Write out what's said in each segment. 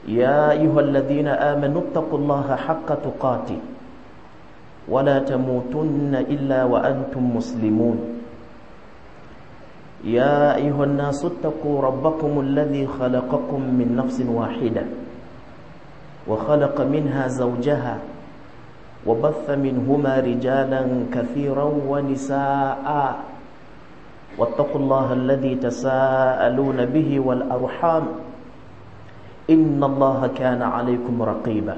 يا أيها الذين آمنوا اتقوا الله حق تقاته ولا تموتن إلا وأنتم مسلمون يا أيها الناس اتقوا ربكم الذي خلقكم من نفس واحدة وخلق منها زوجها وبث منهما رجالا كثيرا ونساء واتقوا الله الذي تساءلون به والأرحام إن الله كان عليكم رقيبا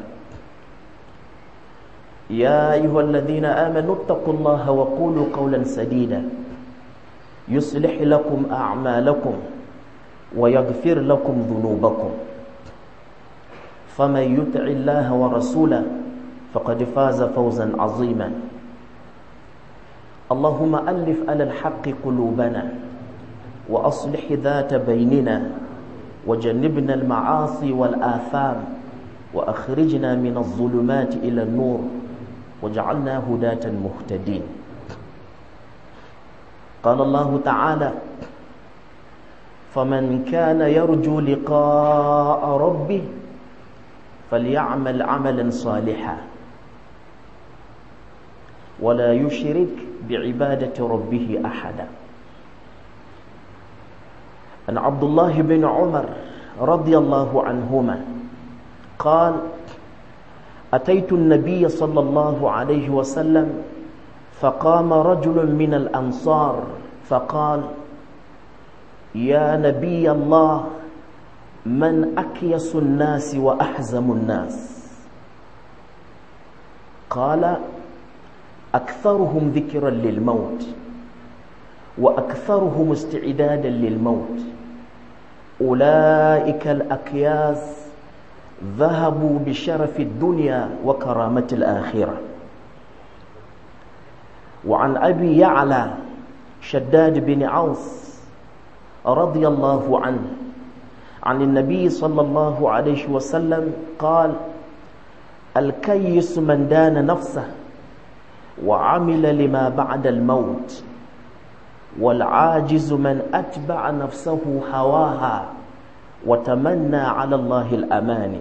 يا أيها الذين آمنوا اتقوا الله وقولوا قولا سديدا يصلح لكم أعمالكم ويغفر لكم ذنوبكم فمن يطع الله ورسوله فقد فاز فوزا عظيما اللهم ألف على الحق قلوبنا وأصلح ذات بيننا وجنبنا المعاصي والآثام وأخرجنا من الظلمات إلى النور وجعلنا هداة مهتدين قال الله تعالى فمن كان يرجو لقاء ربه فليعمل عملا صالحا ولا يشرك بعبادة ربه أحدا عن عبد الله بن عمر رضي الله عنهما قال أتيت النبي صلى الله عليه وسلم فقام رجل من الأنصار فقال يا نبي الله من أكيس الناس وأحزم الناس قال أكثرهم ذكرا للموت وأكثرهم استعدادا للموت أولئك الأكياس ذهبوا بشرف الدنيا وكرامة الآخرة وعن أبي يعلى شداد بن عوس رضي الله عنه عن النبي صلى الله عليه وسلم قال الكيس من دان نفسه وعمل لما بعد الموت والعاجز من أتبع نفسه هواها وتمنى على الله الأماني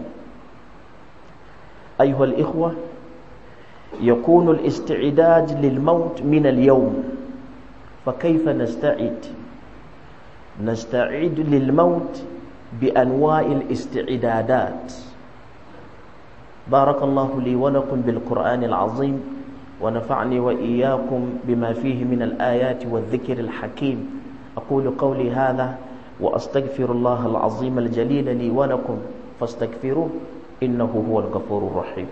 أيها الإخوة يكون الاستعداد للموت من اليوم فكيف نستعد نستعد للموت بأنواع الاستعدادات بارك الله لي ولكم بالقرآن العظيم ونفعني وإياكم بما فيه من الآيات والذكر الحكيم أقول قولي هذا وأستغفر الله العظيم الجليل لي ولكم فاستغفروه إنه هو الغفور الرحيم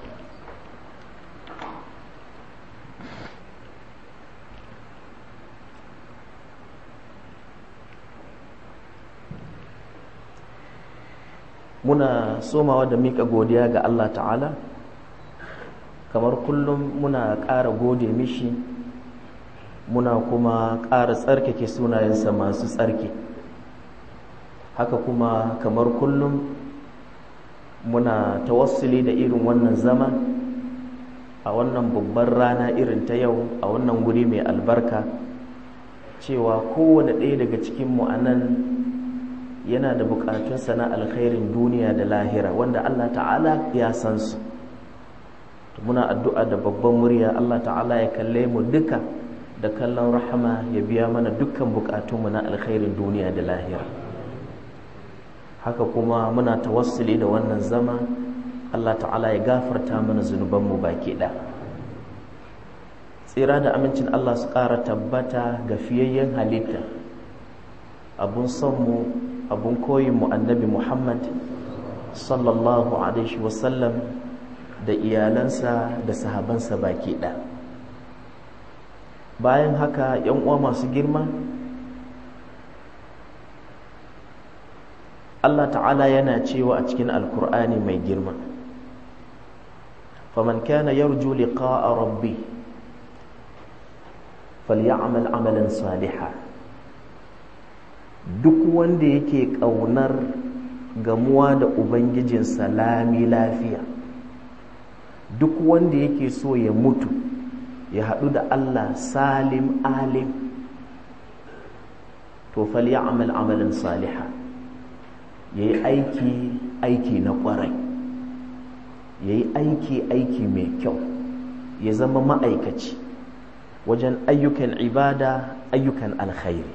muna somawa da mika godiya ga Allah ta'ala kamar kullum muna ƙara gode mishi muna kuma ƙara tsarkake sunayensa masu tsarki haka kuma kamar kullum muna tawassuli da irin wannan zama a wannan babbar rana irin ta yau a wannan guri mai albarka cewa kowane ɗaya daga cikinmu a nan yana da bukatunsa na alkhairin duniya da lahira wanda Allah ta'ala ya san su muna addu'a da babban murya Allah ta'ala ya kalle mu duka da kallon rahama ya biya mana dukkan bukatunmu na alkhairin duniya da lahira haka kuma muna tawassuli da wannan zama Allah ta'ala ya gafarta mana zunubanmu baki ɗaya tsira da amincin Allah su ƙara tabbata ga fiyayyen halitta abun sonmu abun koyinmu annabi Muhammad sallallahu alaihi wasallam da iyalansa da sahabansa baki ɗaya bayan haka yan uwa masu girma Allah ta'ala yana cewa a cikin alkur'ani mai girma faman kana yarju liqa'a rabbi falyamal amalan saliha duk wanda yake ƙaunar gamuwa da ubangijinsa lami lafiya duk wanda yake so ya mutu ya haɗu da Allah salim alim to falyamal amalan saliha ya yi aiki aiki na ƙwarai ya yi aiki aiki mai kyau ya zama ma'aikaci wajen ayyukan ibada ayyukan alkhairi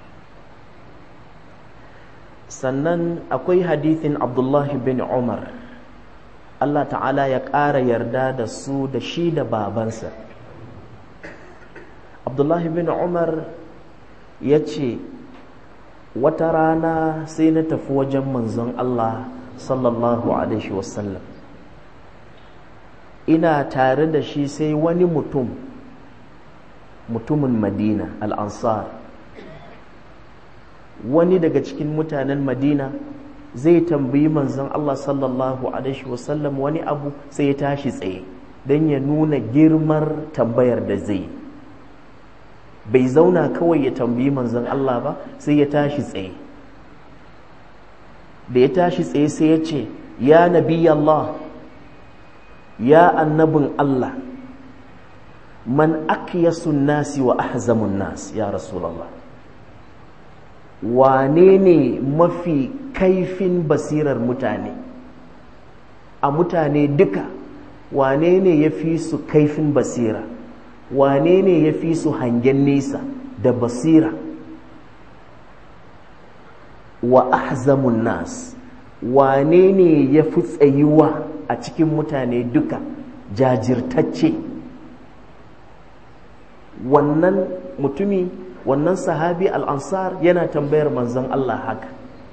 sannan akwai hadithin abdullahi bin umar Allah ta'ala ya ƙara yarda da su da shi da babansa abdullahi bin umar ya ce wata rana sai na tafi wajen manzon Allah sallallahu alaihi wasallam ina tare da shi sai wani mutum mutumin madina al'ansar wani daga cikin mutanen madina zai tambayi manzon Allah sallallahu alaihi wasallam wani abu sai ya tashi tsaye don ya nuna girmar tambayar da zai bai zauna kawai ya tambayi manzon Allah ba sai ya tashi tsaye da ya tashi tsaye sai ya ce ya nabi Allah ya annabin Allah man akyasun nasi wa ahzamun nas ya rasulallah wane ne mafi kaifin basirar mutane a mutane duka wane ne ya fi su kaifin basira wane ne ya fi su hangen nesa da basira wa ahzamun nas wane ne ya fi tsayuwa a cikin mutane duka jajirtacce wannan mutumi wannan sahabi al'ansar yana tambayar manzon Allah haka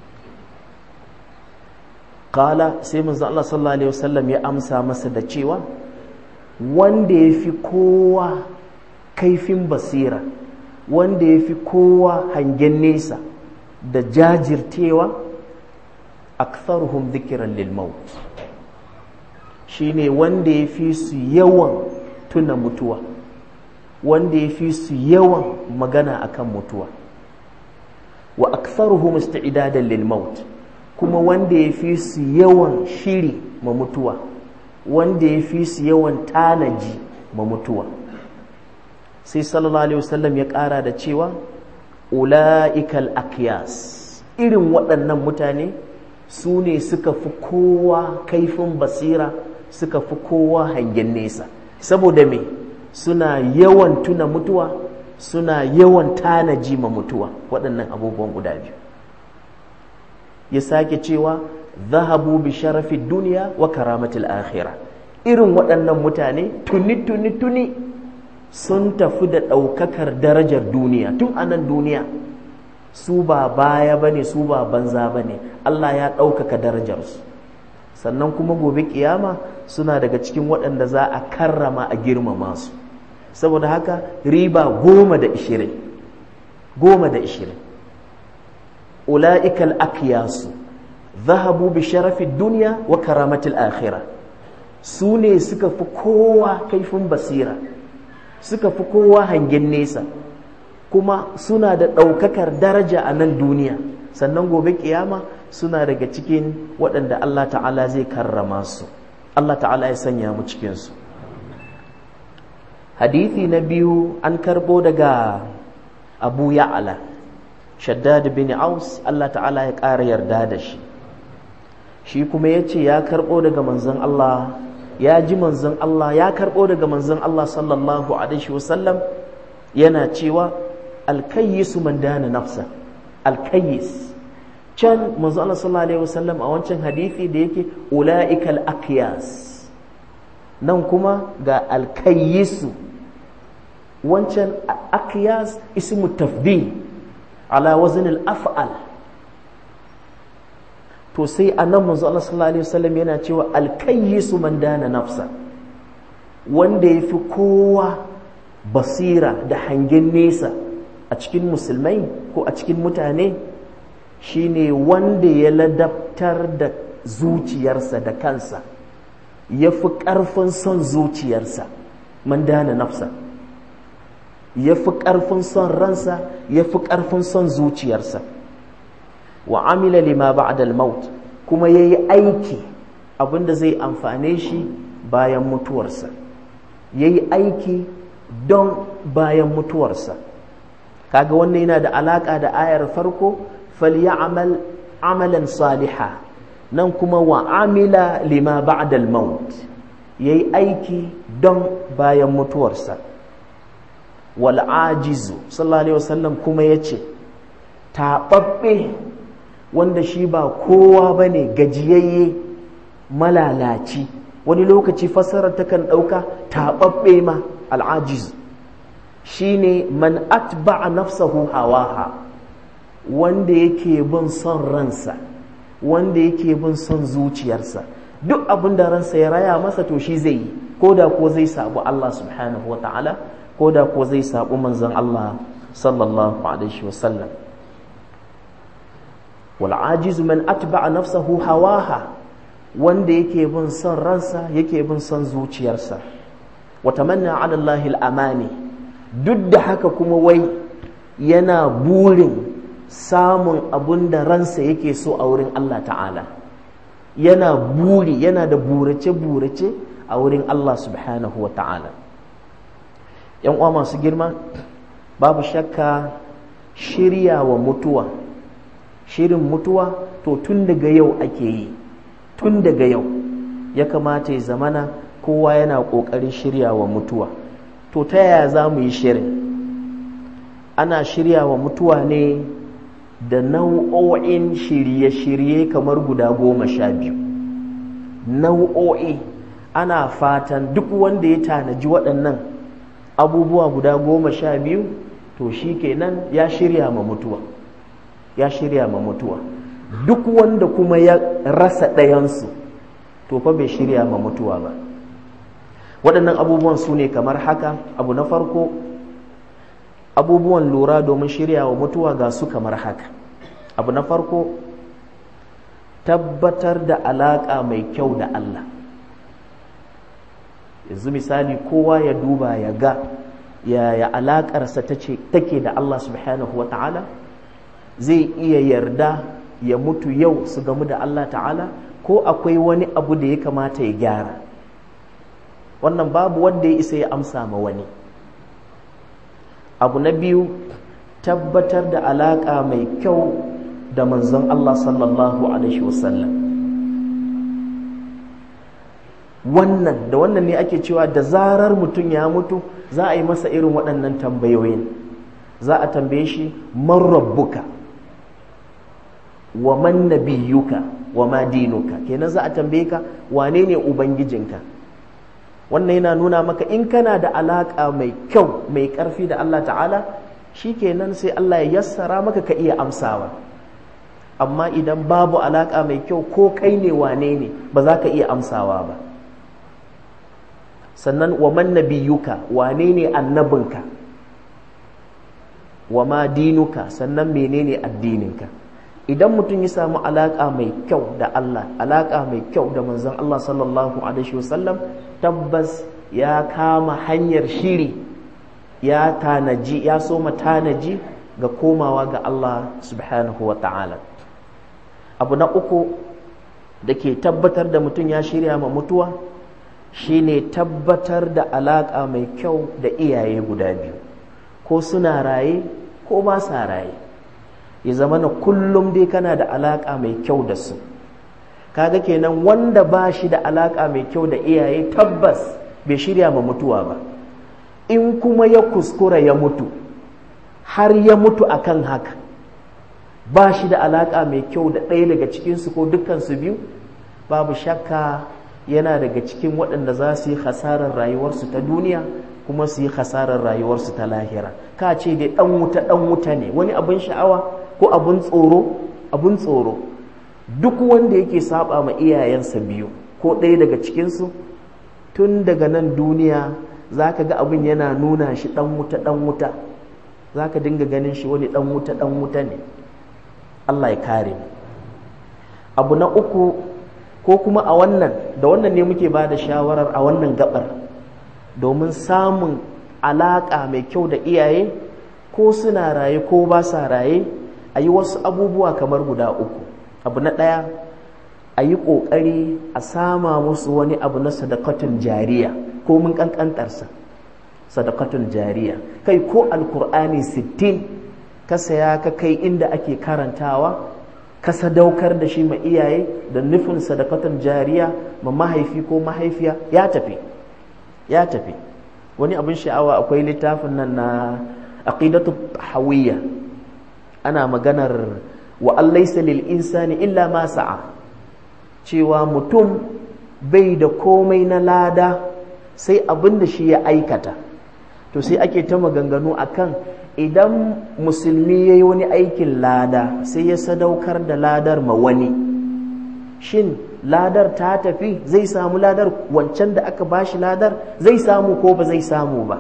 kala sai manzon Allah sallallahu Alaihi wasallam ya amsa masa da cewa wanda ya fi kowa kaifin basira wanda ya fi kowa hangen nesa da jajirtewa aktharuhum dhikran lil maut shine wanda ya fi su yawan tuna mutuwa wanda ya fi su yawan magana akan mutuwa wa aktharuhum isti'dadan lil maut kuma wanda ya fi su yawan shiri ma mutuwa wanda ya fi su yawan tanaji ma mutuwa sai sallallahu alaihi wasallam ya ƙara da cewa ula'ikal akyas irin waɗannan mutane su ne suka fi kowa kaifin basira suka fi kowa hangen nesa saboda me suna yawan tuna mutuwa suna yawan tanaji ma mutuwa waɗannan abubuwan guda biyu ya sake cewa zahabu bi sharafi duniya wa karamatul akhira irin waɗannan mutane tuni tuni tuni sun tafi da ɗaukakar darajar duniya tun a nan duniya su ba baya ba ne su ba banza ba ne Allah ya ɗaukaka darajarsu sannan kuma gobe kiyama suna daga cikin waɗanda za a karrama a girmama su saboda haka riba goma da ishirin goma da ishirin ula'ikal akiyasu zahabu bi sharafi duniya wa karamatul akhira su ne suka fi kowa kaifin basira suka fi kowa hangen nesa kuma suna da ɗaukakar daraja a nan duniya sannan gobe kiyama suna daga cikin waɗanda Allah ta'ala zai karrama su Allah ta'ala ya sanya mu cikinsu hadithi na biyu an karbo daga abu ya'ala shaddad bin aus Allah ta'ala ya ƙara yarda da shi shi kuma ya ce ya karbo daga manzon Allah ya ji manzon Allah ya karbo daga manzon Allah sallallahu alaihi wasallam yana cewa alkayyisu man dana nafsa alkayyis can manzo Allah sallallahu alaihi wasallam a wancan hadisi da yake ulaikal aqyas nan kuma ga alkayyisu wancan aqyas ismu tafdil ala wazn al-af'al to sai anan manzo Allah sallallahu alaihi wasallam yana cewa alkayyisu man dana nafsa wanda yafi kowa basira da hangen nesa a cikin musulmai ko a cikin mutane shine wanda ya ladabtar da zuciyarsa da kansa ya fi ƙarfin son zuciyarsa man dana nafsa ya fi ƙarfin son ransa ya fi ƙarfin son zuciyarsa wa amila lima ba'da al-maut kuma yayi aiki abinda zai amfane shi bayan mutuwarsa yayi aiki don bayan mutuwarsa kaga wannan yana da alaka da ayar farko falyamal amalan saliha nan kuma wa amila lima ba'da al-maut yayi aiki don bayan mutuwarsa wal ajizu sallallahu alaihi wasallam kuma yace taɓaɓɓe wanda shi ba kowa bane gajiyayye malalaci wani lokaci fassarar takan ɗauka taɓaɓɓe ma al'ajiz shine man atba'a nafsahu hawaha wanda yake bin son ransa wanda yake bin son zuciyarsa duk abin da ransa ya raya masa to shi zai yi ko da ko zai sabu Allah subhanahu wa ta'ala ko da ko zai sabu manzon Allah sallallahu alaihi wasallam wal ajizu man atba'a nafsahu hawaha wanda yake bin son ransa yake bin son zuciyarsa wa tamanna ala Allahil amani duk da haka kuma wai yana burin samun abun da ransa yake so a wurin Allah ta'ala yana buri yana da burace-burace a wurin Allah subhanahu wa ta'ala ‘yan uwa masu girma babu shakka shirya wa mutuwa shirin mutuwa to tun daga yau ake yi tun daga yau ya kamata ya zamana kowa yana ƙoƙarin shirya wa mutuwa to ta yaya za mu yi shirin ana shirya wa mutuwa ne da nau'o'in shirye-shirye kamar guda goma sha biyu nau'o'i ana fatan duk wanda ya tanaji waɗannan abubuwa guda goma sha biyu to shi kenan ya shirya ma mutuwa ya shirya ma mutuwa duk wanda kuma ya rasa ɗayansu to fa bai shirya ma mutuwa ba waɗannan abubuwan su ne kamar haka abu na farko abubuwan lura domin shirya wa mutuwa ga su kamar haka abu na farko tabbatar da alaƙa mai kyau da Allah yanzu misali kowa ya duba ya ga yaya alaƙarsa take da Allah subhanahu wa ta'ala zai iya yarda ya mutu yau su gamu da Allah ta'ala ko akwai wani abu da ya kamata ya gyara wannan babu wanda ya isa ya amsa ma wani abu na biyu tabbatar da alaƙa mai kyau da manzon Allah sallallahu alaihi wasallam wannan da wannan ne ake cewa da zarar mutum ya mutu za a yi masa irin waɗannan tambayoyin za a tambaye shi man rabbuka wa man nabiyuka wa ma dinuka kenan za a tambaye ka wane ne ubangijinka wannan yana nuna maka in kana da alaƙa mai kyau mai ƙarfi da Allah ta'ala shi kenan sai Allah ya yassara maka ka iya amsawa amma idan babu alaƙa mai kyau ko kai ne wane ne ba za ka iya amsawa ba sannan wa man nabiyuka wane ne annabinka wa ma dinuka sannan menene addininka idan mutum ya samu alaƙa mai kyau da Allah alaƙa mai kyau da manzon Allah sallallahu alaihi wasallam tabbas ya kama hanyar shiri ya tanaji ya soma tanaji ga komawa ga Allah subhanahu wa ta'ala abu na uku da ke tabbatar da mutum ya shirya ma mutuwa shine tabbatar da alaƙa mai kyau da iyaye guda biyu ko suna raye ko ba sa raye ya zama na kullum dai kana da alaƙa mai kyau da su kaga kenan wanda ba shi da alaƙa mai kyau da iyaye tabbas bai shirya ma mutuwa ba in kuma ya kuskura ya mutu har ya mutu akan haka ba shi da alaƙa mai kyau da ɗaya daga cikinsu ko dukkansu biyu babu shakka yana daga cikin waɗanda za su yi hasarar rayuwarsu ta duniya kuma su yi hasarar rayuwarsu ta lahira ka ce dai ɗan wuta ɗan wuta ne wani abin sha'awa ko abin tsoro abin tsoro duk wanda yake saba ma iyayensa biyu ko ɗaya daga cikinsu tun daga nan duniya za ka ga abin yana nuna shi ɗan wuta ɗan wuta za ka dinga ganin shi wani ɗan wuta ɗan wuta ne Allah ya kare abu na uku ko kuma a wannan da wannan ne muke ba da shawarar a wannan gabar domin samun alaƙa mai kyau da iyaye ko suna raye ko ba sa raye a yi wasu abubuwa kamar guda uku abu na ɗaya a yi ƙoƙari a sama musu wani abu na sadakatun jariya ko mun ƙanƙantarsa sadakatun jariya kai ko alkur'ani sittin ka saya ka kai inda ake karantawa ka sadaukar da shi ma iyaye da nufin sadakatan jariya ma mahaifi ko mahaifiya ya tafi ya tafi wani abin sha'awa akwai littafin nan na aqidatu hawiyya ana maganar wa allaisa lil insani illa ma sa'a cewa mutum bai da komai na lada sai abin da shi ya aikata to sai ake ta maganganu akan idan musulmi ya yi wani aikin lada sai ya sadaukar da ladar ma wani shin ladar ta tafi zai samu ladar wancan da aka bashi ladar zai samu ko ba zai samu ba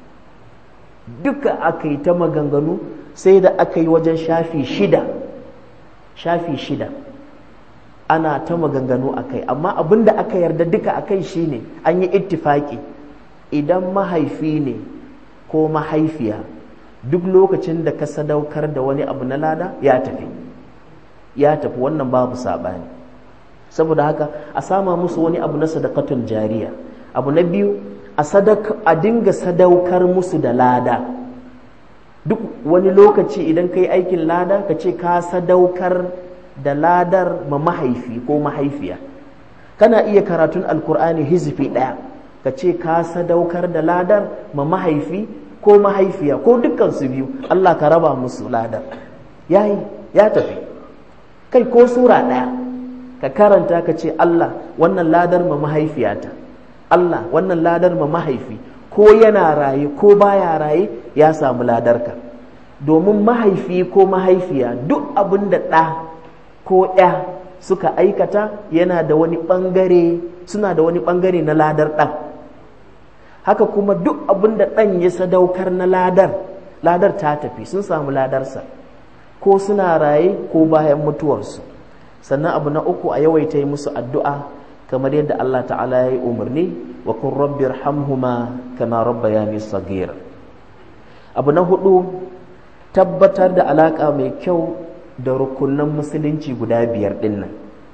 duka aka yi ta maganganu sai da aka yi wajen shafi shida shafi shida ana ta maganganu a kai amma abin da aka yarda duka a kai shine an yi ittifaki idan mahaifi ne ko mahaifiya duk lokacin da ka sadaukar da wani abu na lada ya tafi ya tafi wannan babu saɓani saboda haka a sama musu wani abu na sadakatun jariya abu na biyu a dinga sadaukar musu da lada duk wani lokaci idan ka yi aikin lada ka ce ka sadaukar da ladar ma mahaifi ko mahaifiya kana iya karatun alkur'ani hizfi ɗaya ka ce ka sadaukar da ladar ma mahaifi ko mahaifiya ko dukkansu biyu Allah ka raba musu ladar yayi ya tafi kai ko sura ɗaya ka karanta ka ce Allah wannan ladar ma mahaifiyata Allah wannan ladar ma mahaifi ko yana raye ko baya raye ya samu ladarka domin mahaifi ko mahaifiya duk abin da ɗa ko ya suka aikata yana da wani ɓangare suna da wani ɓangare na ladar ɗan haka kuma duk abin da ɗan ya sadaukar na ladar ladar ta tafi sun samu ladarsa ko suna raye ko bayan mutuwarsu sannan abu na uku a yawaita yi musu addu'a kamar yadda Allah ta'ala ya yi umarni wa kun rabbi hamhuma kama rabbayani sagir abu na hudu tabbatar da alaka mai kyau da rukunan musulunci guda biyar dinnan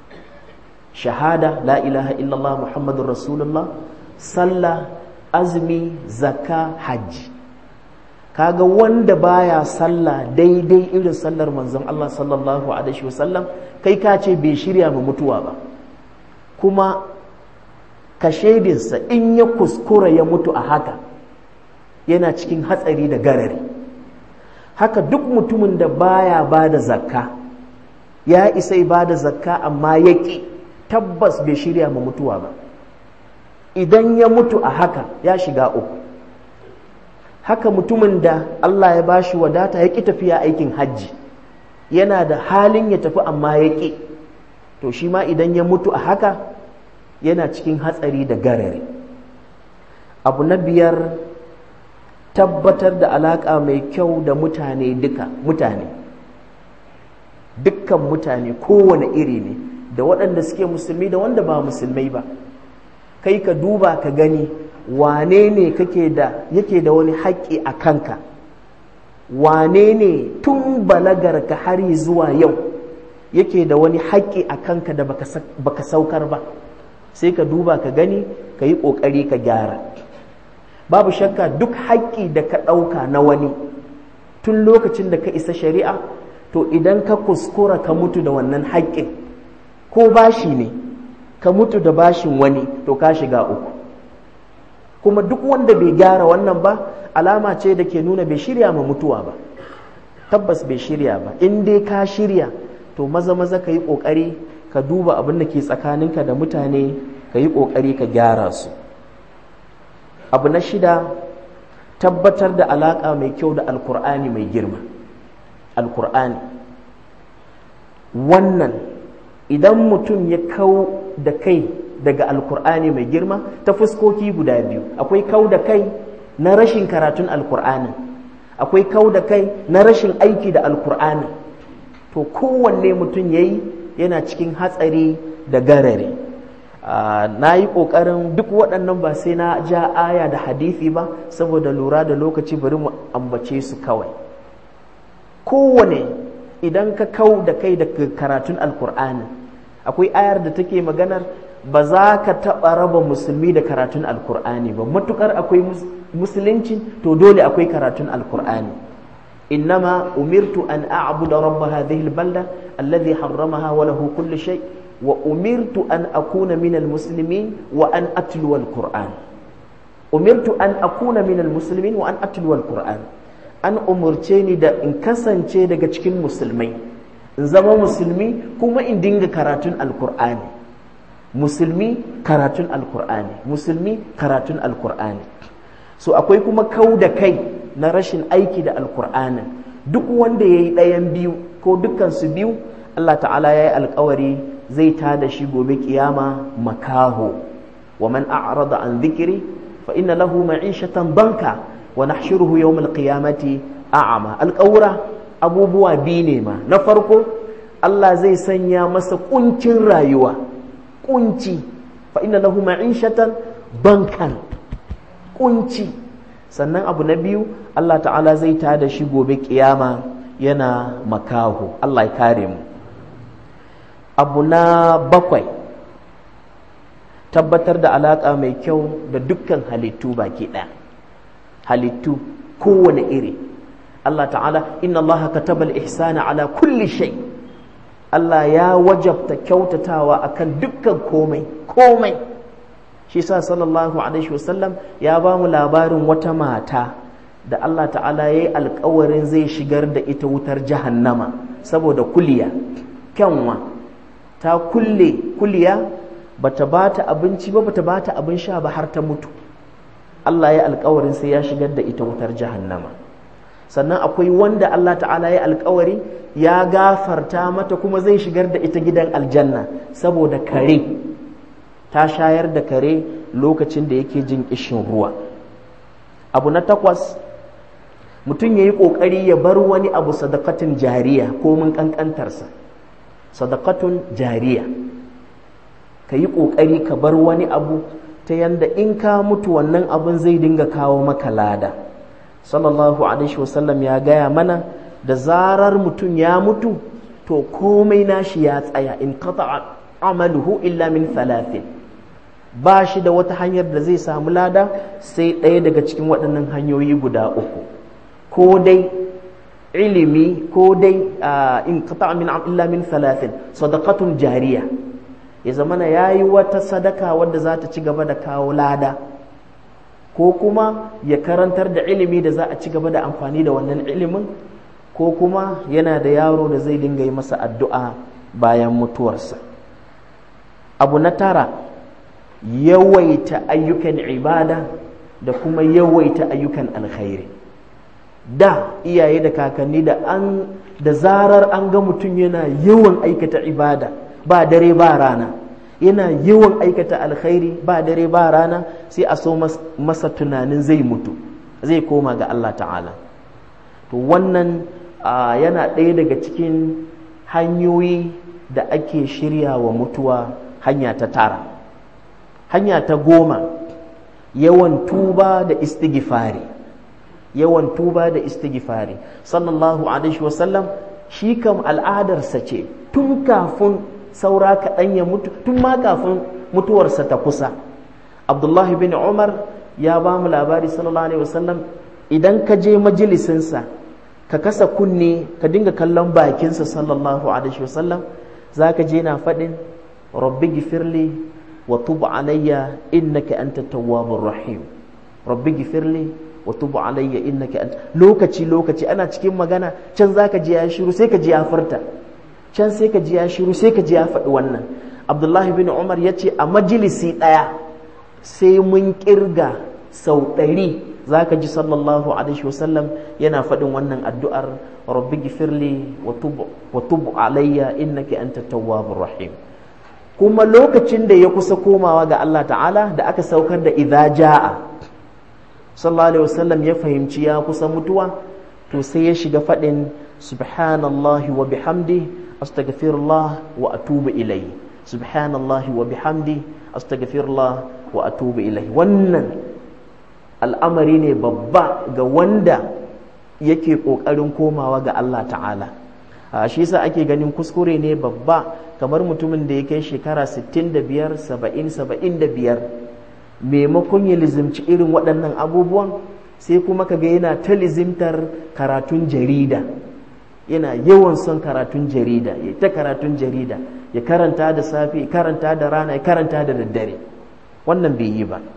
shahada la ilaha illallah muhammadun rasulullah sallah azumi zakka hajji kaga wanda baya sallah daidai irin sallar manzon Allah sallallahu alaihi wasallam kai ka ce bai shirya ma mutuwa ba kuma ka shaidinsa in ya kuskura ya mutu a haka yana cikin hatsari da garari haka duk mutumin da baya ba da zakka ya isa ba da zakka amma ya ƙi tabbas bai shirya ma mutuwa ba idan ya mutu a haka ya shiga uku haka mutumin da Allah ya bashi wadata ya ƙi tafiya aikin hajji yana da halin ya tafi amma ya ƙi to shi ma idan ya mutu a haka yana cikin hatsari da garari abu na biyar tabbatar da alaƙa mai kyau da mutane duka mutane dukkan mutane kowane iri ne da waɗanda suke musulmi da wanda ba musulmai ba kai ka duba ka gani wane ne kake da yake da wani haƙƙi a kanka wane ne tun balagar ka har zuwa yau yake da wani haƙƙi a kanka da baka saukar ba sai ka duba ka gani ka yi ƙoƙari ka gyara babu shakka duk haƙƙi da ka ɗauka na wani tun lokacin da ka isa shari'a to idan ka kuskura ka mutu da wannan haƙƙin ko bashi ne ka mutu da bashin wani to ka shiga uku kuma duk wanda bai gyara wannan ba alama ce da ke nuna bai shirya ma mutuwa ba tabbas bai shirya ba in dai ka shirya to maza maza ka yi ƙoƙari ka duba abin da ke tsakaninka da mutane ka yi ƙoƙari ka gyara su abu na shida tabbatar da alaƙa mai kyau da alkur'ani mai girma alkur'ani wannan idan mutum ya kau da kai daga alkur'ani mai girma ta fuskoki guda biyu akwai kau da kai na rashin karatun alkur'ani akwai kau da kai na rashin aiki da alkur'ani to kowanne mutum ya yi yana cikin hatsari da garare na yi ƙoƙarin duk waɗannan ba sai na ja aya da hadithi ba saboda lura da lokaci bari mu ambace su kawai kowane idan ka kau da kai da karatun alkur'ani akwai ayar da take maganar ba za ka taɓa raba musulmi da karatun alkur'ani ba matukar akwai musulunci to dole akwai karatun alkur'ani innama umirtu an a'budu rabb hadhihi albalda alladhi harramaha wa lahu kullu shay wa umirtu an akuna min almuslimin wa an atlu alquran umirtu an akuna min almuslimin wa an atlu alquran an umurce ni da in kasance daga cikin musulmai in zama musulmi kuma in dinga karatun alqur'ani musulmi karatun alqur'ani musulmi karatun alqur'ani so akwai kuma kau da kai na rashin aiki da alkur'anin duk wanda ya yi ɗayan biyu ko dukansu biyu Allah ta'ala ya yi alkawari zai ta da shi gobe kiyama makaho wa man a'rada an zikiri fa inna lahu ma'ishatan banka wa nahshuruhu yawmal qiyamati a'ama alƙawura abubuwa biyu ne ma na farko Allah zai sanya masa kuncin rayuwa kunci fa inna lahu ma'ishatan bankan kunci sannan abu na biyu Allah ta'ala zai ta da shi gobe kiyama yana makaho Allah ya kare mu abu na bakwai tabbatar da alaƙa mai kyau da dukkan halittu baki ɗaya halittu kowane iri Allah ta'ala inna Allah kataba al-ihsana ala kulli shay Allah ya wajabta kyautatawa akan dukkan komai komai shi sa sallallahu alaihi wasallam ya ba mu labarin wata mata da Allah ta'ala ya yi alkawarin zai shigar da ita wutar jahannama saboda kuliya kyanwa ta kulle kuliya bata ba ta abinci ba bata ba ta abin sha ba har ta mutu Allah ya alkawarin sai ya shigar da ita wutar jahannama sannan akwai wanda Allah ta'ala ya alkawari ya gafarta mata kuma zai shigar da ita gidan aljanna saboda kare ta shayar da kare lokacin da yake jin ƙishin ruwa abu na takwas mutum ya yi ƙoƙari ya bar wani abu sadakatun jariya ko mun ƙanƙantarsa sadakatun jariya ka yi ƙoƙari ka bar wani abu ta yanda in ka mutu wannan abin zai dinga kawo maka lada sallallahu alaihi wasallam ya gaya mana da zarar mutum ya mutu to komai nashi ya tsaya in qata amaluhu illa min thalathin ba shi da wata hanyar da zai samu lada sai ɗaya daga cikin waɗannan hanyoyi guda uku ko dai ilimi ko dai in qata min illa min thalathin sadaqatun jariya ya zamana yayi wata sadaka wadda za ta ci gaba da kawo lada ko kuma ya karantar da ilimi da za a ci gaba da amfani da wannan ilimin ko kuma yana da yaro da zai dinga yi masa addu'a bayan mutuwarsa abu na tara yawaita ayyukan ibada da kuma yawaita ayyukan alkhairi da iyaye da kakanni da an da zarar an ga mutum yana yawan aikata ibada ba dare ba rana yana yawan aikata alkhairi ba dare ba rana sai a so masa tunanin zai mutu zai koma ga Allah ta'ala to wannan yana ɗaya daga cikin hanyoyi da ake shirya wa mutuwa hanya ta tara hanya ta goma yawan tuba da istighfari yawan tuba da istighfari sallallahu alaihi wasallam shi kam al'adarsa ce tun kafin saura kaɗan ya mutu tun ma kafin mutuwarsa ta kusa abdullahi bin umar ya ba mu labari sallallahu alaihi wasallam idan ka je majalisinsa ka kasa kunne ka dinga kallon bakinsa sallallahu alaihi wasallam za ka je na faɗin rabbi gifirli wa tub alayya innaka anta tawwabur rahim rabbi gifirli wa tub alayya innaka anta lokaci lokaci ana cikin magana can zaka ji ya shiru sai ka ji ya furta can sai ka ji ya shiru sai ka ji ya faɗi wannan abdullahi bin umar ya ce a majalisi ɗaya sai mun kirga sau ɗari za ka ji sallallahu alaihi wasallam yana faɗin wannan addu'ar rabbi gifirli wa tub alayya innaka anta tawwabur rahim kuma lokacin da ya kusa komawa ga Allah ta'ala da aka saukar da idza ja'a sallallahu alaihi wasallam ya fahimci ya kusa mutuwa to sai ya shiga faɗin subhanallahi wa bihamdi astaghfirullah wa atubu ilayhi subhanallahi wa bihamdi astaghfirullah wa atubu ilayhi wannan al'amari ne babba ga wanda yake ƙoƙarin komawa ga Allah ta'ala shi yasa ake ganin kuskure ne babba kamar mutumin da ya kai shekara 65 70 75 maimakon ya lizimci irin waɗannan abubuwan sai kuma kaga yana ta lizimtar karatun jarida yana yawan son karatun jarida ya ta karatun jarida ya karanta da safe ya karanta da rana ya karanta da daddare wannan bai yi ba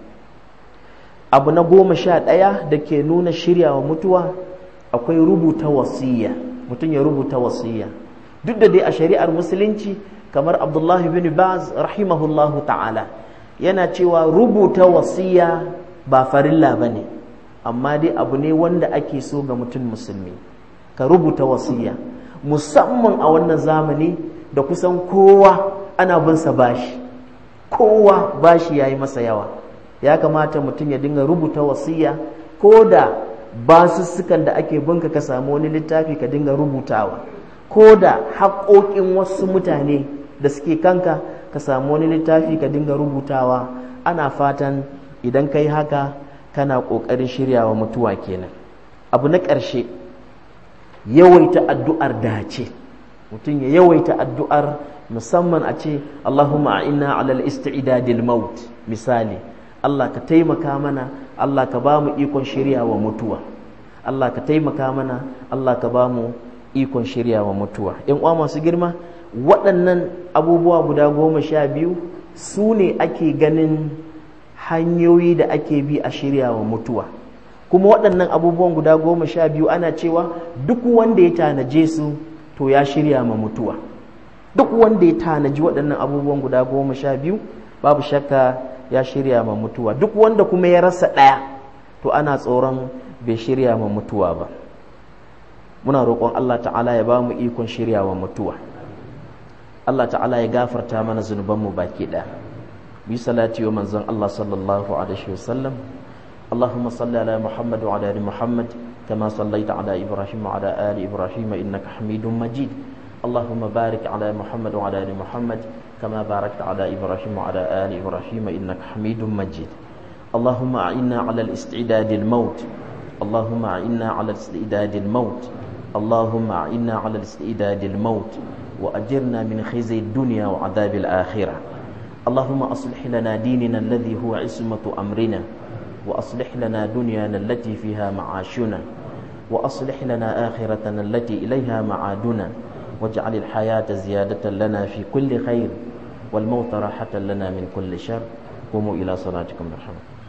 abu na goma sha ɗaya da ke nuna shiryawa mutuwa akwai rubuta wasiya mutum ya rubuta wasiya duk da dai a shari'ar musulunci kamar abdullahi bin baz rahimahullahu ta'ala yana cewa rubuta wasiya ba farilla ba ne amma dai abu ne wanda ake so ga mutum musulmi ka rubuta wasiya musamman a wannan zamani da kusan kowa ana bin sa bashi kowa bashi yayi masa yawa ya kamata mutum ya dinga rubuta wasiya ko da basussukan da ake binka ka samu wani littafi ka dinga rubutawa ko da haƙoƙin wasu mutane da suke kanka ka samu wani littafi ka dinga rubutawa ana fatan idan ka yi haka kana ƙoƙarin shiryawa mutuwa kenan abu na ƙarshe yawaita addu'ar dace mutum ya yawaita addu'ar musamman a ce Allahumma a'inna alal isti'dadil maut misali Allah ka taimaka mana Allah ka ba mu ikon shiryawa mutuwa Allah ka taimaka mana Allah ka ba mu ikon shiryawa mutuwa ‘yan uwa masu girma waɗannan abubuwa guda goma sha biyu su ne ake ganin hanyoyi da ake bi a shiryawa mutuwa kuma waɗannan abubuwan guda goma sha biyu ana cewa duk wanda ya tanaje su to ya shirya ma mutuwa duk wanda ya tanaji waɗannan abubuwan guda goma sha biyu babu shakka ya shirya ma mutuwa duk wanda kuma ya rasa ɗaya to ana tsoron bai shirya ma mutuwa ba muna roƙon Allah ta'ala ya ba mu ikon shirya wa mutuwa Allah ta'ala ya gafarta mana zunubanmu baki ɗaya bi salati wa manzon Allah sallallahu alaihi wasallam اللهم صل على محمد وعلى ال محمد كما صليت على ابراهيم وعلى ال ابراهيم انك حميد مجيد اللهم بارك على محمد وعلى ال محمد كما باركت على ابراهيم وعلى ال ابراهيم انك حميد مجيد اللهم اعنا على الاستعداد الموت اللهم اعنا على الاستعداد الموت اللهم اعنا على الاستعداد الموت واجرنا من خزي الدنيا وعذاب الاخره اللهم اصلح لنا ديننا الذي هو عصمه امرنا وأصلح لنا دنيانا التي فيها معاشنا وأصلح لنا آخرتنا التي إليها معادنا واجعل الحياة زيادة لنا في كل خير والموت راحة لنا من كل شر قوموا إلى صلاتكم برحمة